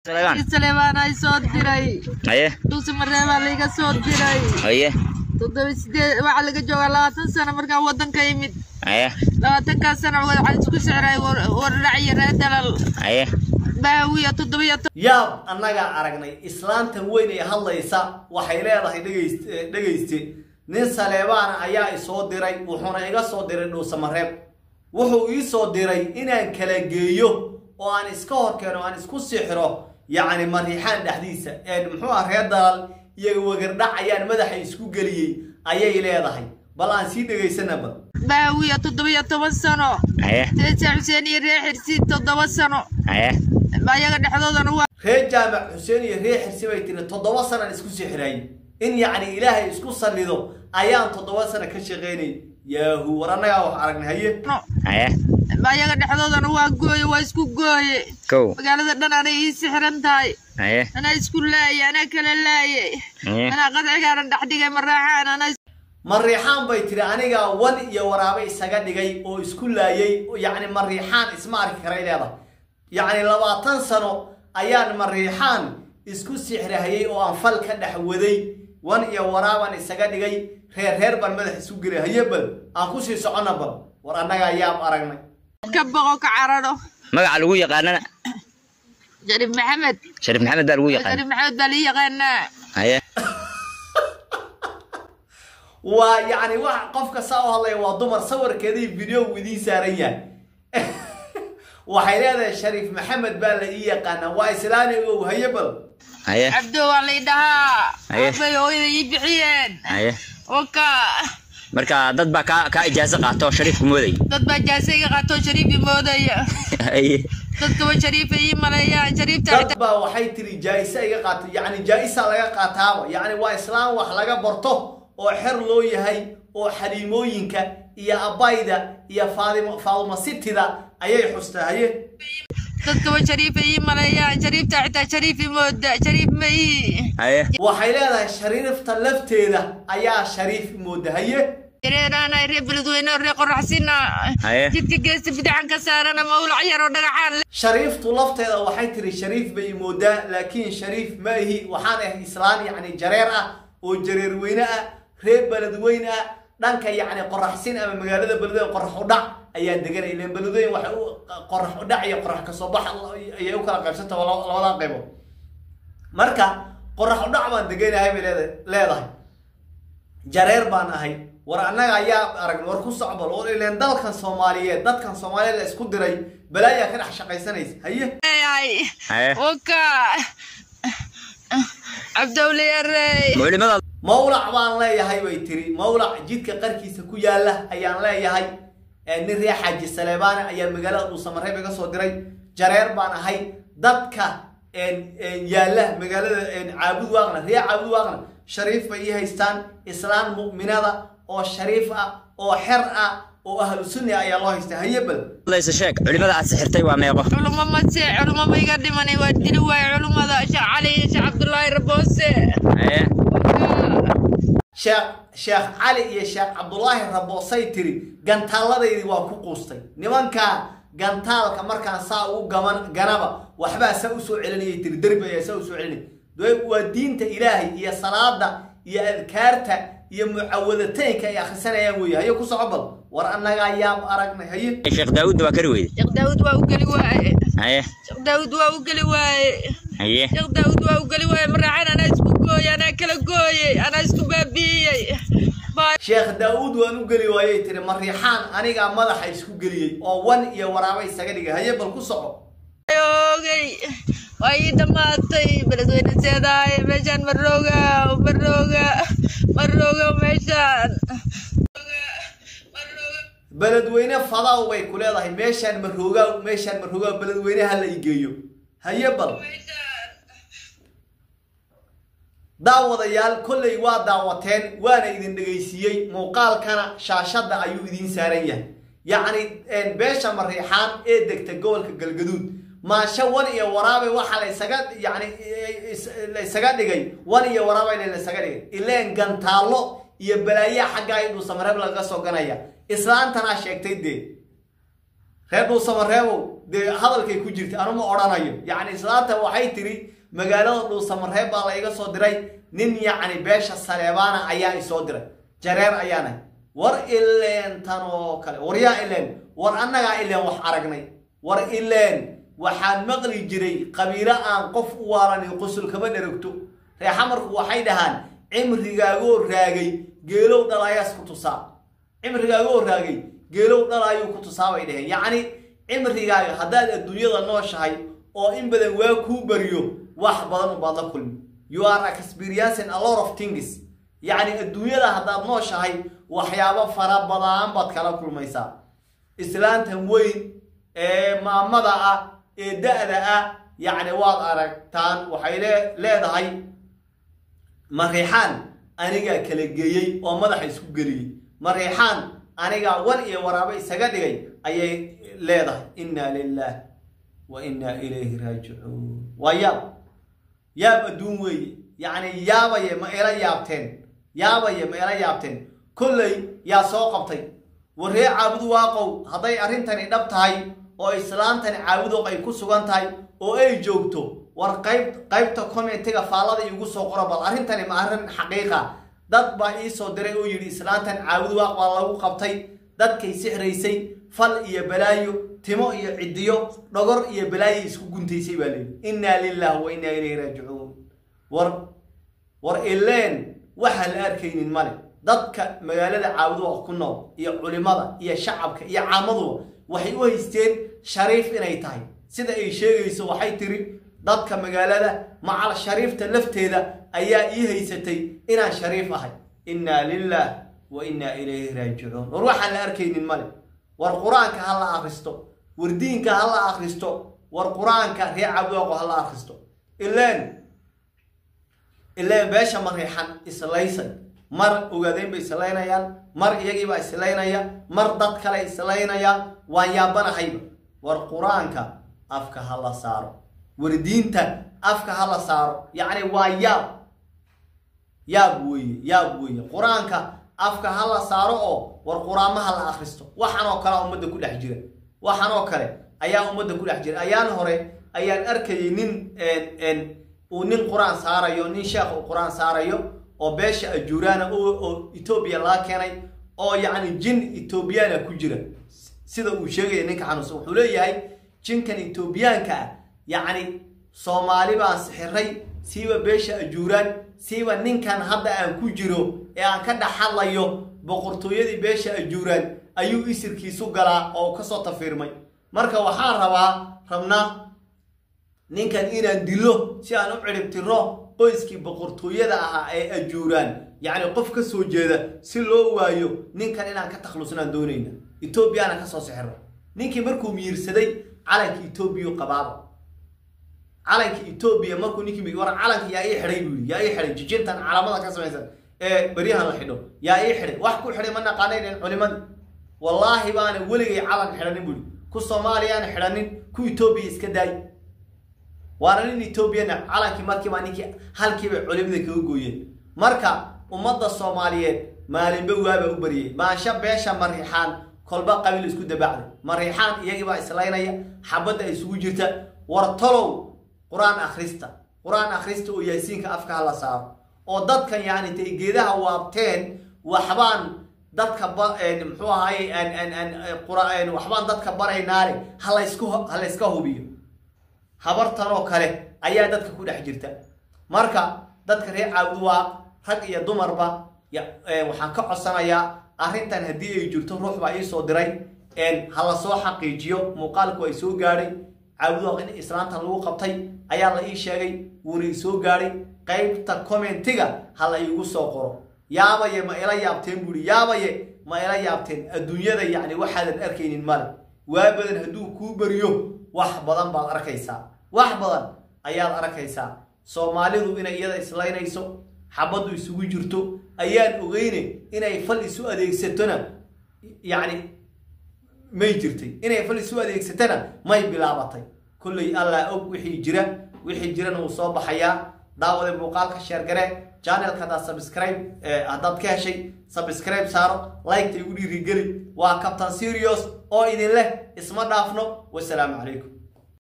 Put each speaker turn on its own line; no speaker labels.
Saleebaan ay soo diray
haye
dhuusi mareebaa layga soo diray
haye
toddoba sideed waxaa laga joogaa labaatan sano markaan wadanka yimid
haye
labaatankaas sano waxaan isku sicray wardhac iyo reer dalal
haye
baawiya toddobiyo
yaab annagaa aragnay islaantan weyn ee hadlaysa waxay leedahay dhegayst dhegayste nin saleebaana ayaa isoo diray wuxuuna iga soo diray dhuusamareeb wuxuu ii soo diray inaan kala geeyo oo aan iska hor keeno aan isku sixiro yacni mariixaan dhexdiisa ee muxuu ah reer dalal iyo wagardhac ayaan madaxa isku geliyey ayay leedahay bal aan sii dhegaysana bal
baawiya toddobiyo toban sano
haye
teesa xuseen iyo reer xirsi toddoba sano
haye
ayaga dhexdoodana waa
reer jaamac xuseen iyo reer xirsi bay tiri toddoba sanaan isku sixirayy in yacni ilaahay isku sallido ayaan toddoba sano ka shaqaynay yaahu war annagaa wax aragnay haye
haye
ayaga dhexdoodana waa gooye waa isku gooye
kow
magaalada dhan anay ii sixiran tahay
haye
anaa isku laaye anaa kala laaye
haye
anaa qadcigaaran dhex dhigay maraaxaan anaa
mariixaan bay tiri anigaa wan iyo waraabe isaga dhigay oo isku laayay yacni mariixaan isma arki karay leedahay yacni labaatan sano ayaan mariixaan isku sixrahayay oo aan fal ka dhex waday wan iyo waraabaan isaga dhigay reer reer baan madax isu gelay haye bal aan kusii soconna bal war annagaa yaab aragnay
ka boqo ka cararo
magaca lagu yaqaanana
shariif maxamed
shariif maxamed baa lagu yaqaan
shariif maxamed baa lii yaqaanaa
haye
waa yacni wax qofka saa u hadlaya waa dumar sawirkeedii video idiin saaran yahay waxay leedahay shariif maxamed baa la ii yaqaanaa waa islaani ow haye bal
haye
cabdo waa lay dhahaa
Haye.
abay hooyada ii bixiyeen
haye
waka
marka dad baa kaa kaa ijaaso qaato oo shariifku mooday
dad baa jaase iga qaatoo shariif ii moodaya
haye
dadkaba shariifa ii maleeyaan shariifta
dad baa waxay tiri jaa-isa iga qaato yacni jaa-isa laga qaataaba yacni waa islaan wax laga barto oo xer loo yahay oo xaliimooyinka iyo abayda iyo faadimo faaduma sitida ayay xustaa haye
dadkaba shariifa ii maleeyaan shariifta xitaa shariif ii mooda shariif ma ii
haye
waxay leedahay shariifta lafteeda ayaa shariif mooda haye
reeraanay reer beledweyne oo reer qoraxsina
Haye.
jidka geesta bidixan ka saarana mawlac yar oo dhagaxaan leh
shariiftu lafteeda waxay tiri shariif bay moodaa laakiin shariif ma ihi waxaan ahay islaan yacni jareer ah oo jareer weyne ah reer beledweyne ah dhanka yacni qoraxsin ama magaalada beledweyne qorax udhac ayaa deganay ileen beledweyne waxay u qorax udhac iyo qorax kasoo bax ayay u kala qaybsanta labada qaybood marka qorax udhac baan deganahay bay leeda- leedahay jareer baan ahay war annaga ayaa aragn war ku socbal oo ileen dalkan soomaaliyeed dadkan soomaaliyeed la isku diray balaayaa ka dhex shaqaysanaysa haye
ay
haye
waka cabdowle yarey
muclimada
mawlac baan leeyahay bay tiri mawlac jidka qarkiisa ku yaala ayaan leeyahay ee nin ree xaaji saleebaane ayaa magaalada dhuusamareeb iga soo diray jareer baan ahay dadka een- een yaala magaalada een caabud waaqna ree caabud waaqna shariif bay ii haystaan islaan mu'minada oo shariif ah oo xer ah oo ahlu sunni ayaa loo haystaa haye bal
laysa sheeg culimada aad sixirtay waa meeqo
culimo mase culimo ma iga dhimanay waa dili waaye culimada sheekh cali iyo sheekh cabdullaahi raboose
haye
sheekh sheekh cali iyo sheekh cabdulaahi raboosay tiri gantaaladaydii waa ku quustay nimankaa gantaalka markaan saa ugu gaman ganaba waxbaa saa usoo celinayay tiri derbi ayaa saa usoo celinay dee waa diinta ilaahay iyo salaada iyo adkaarta iyo mucawadataynka ay akhrisanayaan weeye haye ku soco bal war annagaa yaab aragnay haye
sheekh daawudna waa kari weyde
sheekh daawud waa u geli waaye
haye
sheekh daawud waa u geli waaye
haye
sheekh daawud waa u geli waaye maraaxan anaa isku gooye anaa kala gooyey anaa isku baabi'iyey Baa-
sheekh daa'uud waan u geli waayey tiri mariixaan anigaa madaxa isku geliyey oo wan iyo waraaba isaga dhigay haye bal ku soco
oogay waa ii dhammaatay beledweyne seedaaye meeshaan marooga marooga marooga meeshaan
beledweyne fadaw bay ku leedahay meeshaan maroogaa meeshaan maroogaa beledweyne ha la igeeyo haye bal daawadayaal kolley waa daawateen waana idin dhegaysiiyey muuqaalkana shaashadda ayuu idiin saaran yahay yacni beesha mariixaan ee degta gobolka galgaduud maansho wan iyo waraabe waxaa la isaga yacni la isaga dhigay wan iyo waraabe la isaga dhigay ileen gantaallo iyo balaayaa xaggaa iduu samareeb laga soo ganaya islaantanaa sheegtay dee reer dhuusamareebow dee hadalkay ku jirta anuma odhanayo yacni islaanta waxay tiri magaalada dhuusamareeb baa la iga soo diray nin yacni beesha saleebaana ayaa isoo diray jareer ayaana war ileen tan oo kale war yaa ileen war annagaa ileen wax aragnay war ileen waxaan maqli jiray qabiilo aan qof u waalanin qusul kama dheragto ree xamarku waxay dhahaan cimrigaagoo raagay geelow dhalayaas ku tusaa cimrigaagoo raagay geelow dhalaayuu ku tusaa bay dhaheen yacni cimrigaaga haddaad adduunyada nooshahay oo in badan waa kuu bariyo wax badan ubaad la kulmi you are experiencing a lot of things yacni adduunyada haddaad nooshahay waxyaabo fara badan baad kala kulmaysaa islaantan weyn ee maamada ah ee da-da ah yacni waad aragtaan waxay leedahay mariixaan anigaa kala geeyey oo madaxa isku geliyey mariixaan anigaa war iyo waraabo isaga dhigay ayay leedahay inna lilah wa inna ilayhi raajicuun waa yaab yaab adduun weeye yacni yaabaye ma ila yaabteen yaabaye ma ila yaabteen kolley yaa soo qabtay warree caabudu waaqow hadday arrintani dhab tahay oo islaantani caabudoq ay ku sugan tahay oo ay joogto war qayb qaybta commentiga faallada iigu soo qoro bal arrintani ma arrin xaqiiqa dad baa ii soo diray oo yidhi islaantan caabudu waaq baa lagu qabtay dadkay sixraysay fal iyo balaayo timo iyo cidiyo dhogor iyo balaayo isku guntaysay baa leeyihi innaa lilah wa innaa ilayhi raajicuun war war ileen waxaan la arkaynin male dadka magaalada caabuduqa ku nool iyo culimada iyo shacabka iyo caamaduba waxay u haysteen shariif inay tahay sida ay sheegayso waxay tiri dadka magaalada macal shariifta lafteeda ayaa ii haysatay inaan shariif ahay innaa lilah wa innaa ilayhi raajicuun war waxaan la arkaynin male war qur-aanka ha la akristo war diinka ha la akristo war qur-aanka ree cabdooqo ha la akristo ileen ileen beesha mariixan islaysay mar ogaadeen bay islaynayaan mar iyagiibaa islaynaya mar dad kale islaynayaan waan yaabanahayba war qur-aanka afka ha la saaro war diinta afka ha la saaro yacni waa yaab yaab weeye yaab weeye qur-aanka afka ha la saaro oo war qur-aamo ha la akhristo waxaan oo kale ummadda ku dhex jira waxaan oo kale ayaa ummadda ku dhex jira ayaan hore ayaan arkayay nin uu nin qur-aan saarayo nin sheekh uu qur-aan saarayo oo beesha ajuuraana oo etoobiya laga keenay oo yacni jin etoobiyaana ku jira sida uu sheegaya ninka xanuunsan wuxuu leeyahay jinkan etoobiyaanka ah yacni soomaali baan sixiray siiba beesha ajuuraan siiba ninkan hadda aan ku jiro ee aan ka dhex hadlayo boqortooyadii beesha ajuuraan ayuu isirkiisu galaa oo kasoo tafiirmay marka waxaan rabaa rabnaa ninkan inaan dilo si aan u ciribtiro qoyskii boqortooyada ahaa ee ajuuraan yacni qof ka soo jeeda si loo waayo ninkan inaan ka takhlusnaan doonayna etoobiyaana kasoo sixiro ninkii markuu miirsaday calanka etoobiya qabaaba calanka etoobiya markuu ninkii war calanka yaa ii xidhay buu yidhi yaa ii xidhay jijintan calamada ka samaysan ee beryahan la xidho yaa ii xidhay wax ku xidhay ma naqaanayn culimadii wallaahi baana weligay calan xidhanin buu yidhi ku soomaaliyaana xidhanin ku etoobiya iska daay waana nin etoobiyana calankii markiibaa ninkii halkiibay culimada kaga gooyeen marka ummadda soomaaliyeed maalinba waaba u bariyey maansha beesha mariixaan kolba qabiil isku dabaacday mariixaan iyagiibaa islaynaya xabadda isugu jirta war talow qur-aan akhrista qur-aan akhrista oo yaasiinka afka ha la saaro oo dadkan yacni intay geedaha waabteen waxbaan dadka ba muxuu ahaye waxbaan dadka baraynaale halaysku ha layska hubiyo habartan oo kale ayaa dadka ku dhex jirta marka dadka reer caabud waa rag iyo dumarba waxaan ka codsanayaa arrintan haddii ay jirto ruux baa ii soo diray ha la soo xaqiijiyo muuqaalku ay soo gaadhay caabudwaaq in islaantan lagu qabtay ayaa la ii sheegay wuuna i soo gaadhay qaybta commentiga ha la iigu soo qoro yaabaye ma ila yaabteen buuhi yaabaye ma ila yaabteen adduunyada yacni waxaadan arkaynin male waa badan hadduu kuu beriyo wax badan baad arkaysaa wax badan ayaad arkaysaa soomaalidu inay iyada islaynayso xabaddu isugu jirto ayaan ogeyne inay fal isu adeegsatona yacni may jirtay inay fal isu adeegsatana may bilaabatay kolley allah og wixii jira wixii jirana wuu soo baxayaa daawade muuqaalka sheergare channelka haddaad subscribe haddaad ka heshay subscribe saaro liketa igu dhiirigeli waa captain serious oo idin leh isma dhaafno wasalaamu calaykum